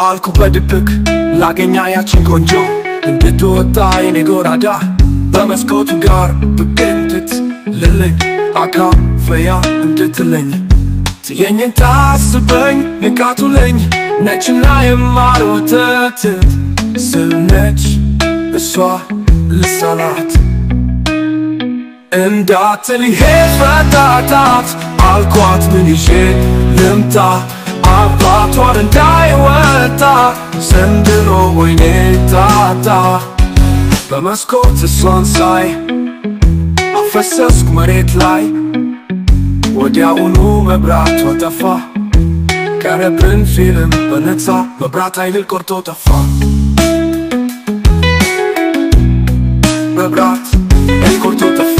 አልኩ በድብቅ ላገኛ ያችን ቆንጆ እንድትወጣ የኔ ጎራዳ በመስኮቱ ጋር ብቅ እንድትልልኝ አካፍያ እንድትለኝ ትየኝን ታስበኝ ንቃቱለኝ ነችና የማር ወተት ስነች እሷ ልሳላት እንዳትል ይሄ ፈታታት አልኳት ምን ይዤ ልምጣ አባቷን እንዳይወጣ ዘንድሮ ወይኔ ጣጣ በመስኮት እሷን ሳይ አፈሰስኩ መሬት ላይ ወዲያውኑ መብራቷ ጠፋ ቀረብን ፊልም በነፃ መብራት ኃይል ቆርጦ ጠፋ መብራት ኃይል ቆርጦ ጠፋ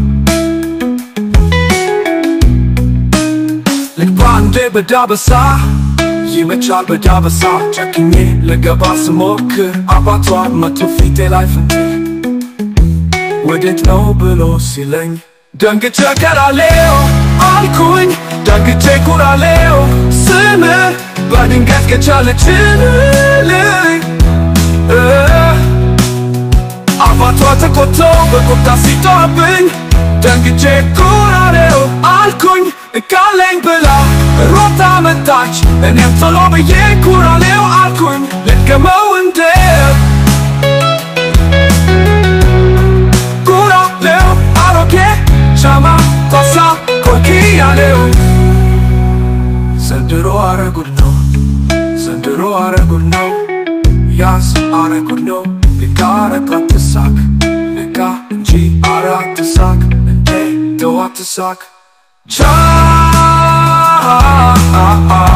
ልክ በአንዴ በዳበሳ ይመቻል በዳበሳ ጨክኜ ልገባ ስሞክር አባቷ መቶ ፊቴ ላይ ፍንትር ወዴት ነው ብሎ ሲለኝ ደንግጬ ቀራሌው አልኩኝ ደንግጬ ኩራሌው ስም በድንገት ከቻለችልኝ አባቷ ተቆጥቶ በቁጣ ሲጦብኝ ደንግጬ ኩራሌው አልኩኝ እቃለኝ ብላ ሮጣ መጣች እኔም ቶሎ ብዬ ኩራሌው አልኩኝ ልድገመው እንዴ ኩራሌው አሮጌ ሻማ ቶሳ ኮኪ ያለው ዘንድሮ አረጉድ ነው ዘንድሮ አረጉድ ነው ያዝ አረጉድ ነው ልካ አረቃት ትሳክ ልካ እንጂ አራት ትሳክ እንዴ ተዋት ትሳክ ቻ